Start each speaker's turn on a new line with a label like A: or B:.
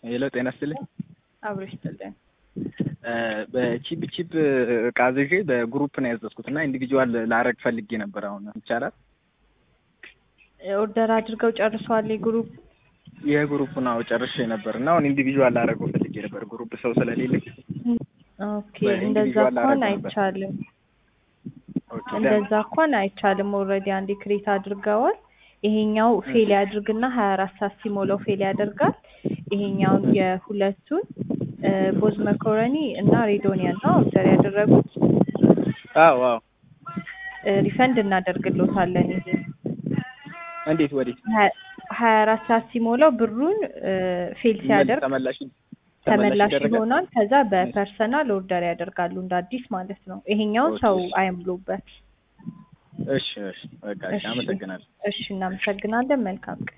A: ሄሎ ጤና ይስጥልኝ።
B: አብሮ ይስጥልን።
A: በቺፕ ቺፕ እቃ አዝዤ በግሩፕ ነው ያዘዝኩት እና ኢንዲቪጁዋል ላረግ ፈልጌ ነበር። አሁን ይቻላል?
B: ኦርደር አድርገው ጨርሰዋል የግሩፕ
A: የግሩፕን አዎ ጨርሼ ነበር እና አሁን ኢንዲቪጁዋል ላረገው ፈልጌ ነበር ግሩፕ ሰው ስለሌለኝ።
B: ኦኬ እንደዛ እንኳን አይቻልም።
A: ኦኬ
B: እንደዛ እንኳን አይቻልም። ኦልሬዲ አንዴ ክሬት አድርገዋል። ይሄኛው ፌል ያድርግና ሀያ አራት ሰዓት ሲሞላው ፌል ያደርጋል። ይሄኛውን የሁለቱን ቦዝ መኮረኒ እና ሬዶኒያን ነው ኦርደር ያደረጉት።
A: አዎ አዎ።
B: ሪፈንድ እናደርግሎታለን። ይሄ
A: እንዴት ወዴት
B: ሀያ አራት ሰዓት ሲሞላው ብሩን ፌል ሲያደርግ
A: ተመላሽ
B: ተመላሽ
A: ይደረጋል?
B: ይሆናል። ከዛ በፐርሰናል ኦርደር ያደርጋሉ እንደ አዲስ ማለት ነው። ይሄኛውን
A: ኦኬ፣
B: ሰው
A: እሺ።
B: አይምሉበት።
A: እሺ እሺ በቃ እሺ፣
B: እሺ።
A: አመሰግናለሁ።
B: እሺ እናመሰግናለን። መልካም ቀን